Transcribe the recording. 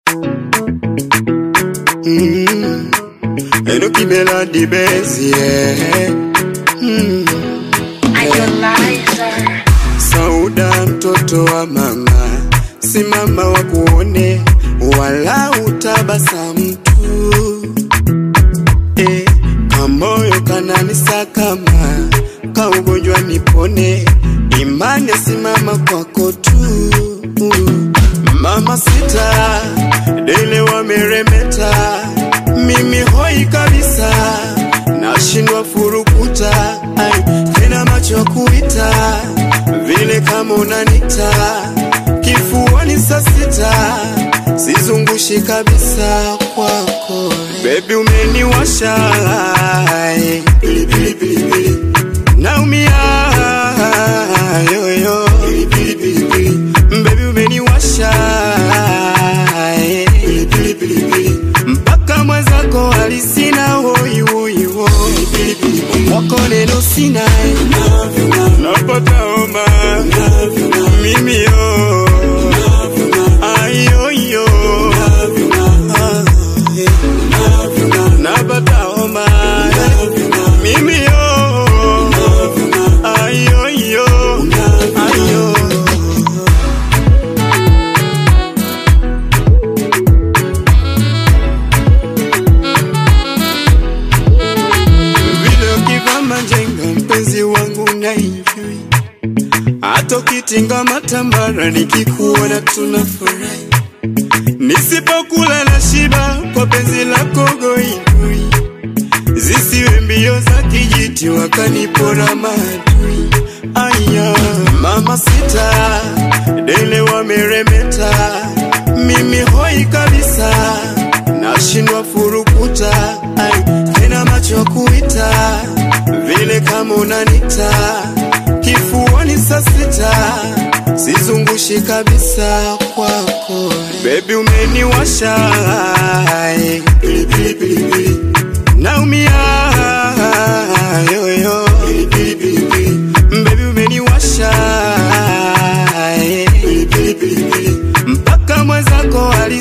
Mm. Enoki Melody Benz, yeah. Mm. Sauda mtoto wa mama, simama wa kuone, wala utabasamu tu eh, kamoyo kananisakama, kaugonjwa nipone, imani simama kwako tu mama sita, dele wameremeta, mimi hoi kabisa, nashindwa furukuta, ai, tena macho kuita vile kama unanita kifuani saa sita, sizungushi kabisa kwako, bebi umeniwasha ai, pilipili pilipili naumia yoyo pilipili pilipili Baby umeniwasha eh. Pilipili pilipili mpaka mwenzako alisina hoi hoi hoi wako neno sina eh. napata homa mimi yo ayoyo Ah, eh. napata homa mimi yo ayoyo ayo vile ukivaa majenga mpenzi wangu na enjoy hata ukitinga matambara nikikuona tunafurahi nisipokula na shiba kwa penzi lako goigoi zisiwe mbio za kijiti wakanipora maadui aya mama sita dele wameremeta mimi hoi kabisa nashindwa furukuta ai tena macho kuita vile kama unanita kifuani saa sita sizungushi kabisa kwako bebi umeniwasha ai, pilipili pilipili naumia yoyo pilipili pilipili bebi umeniwasha eh. pilipili pilipili mpaka mwenzako ali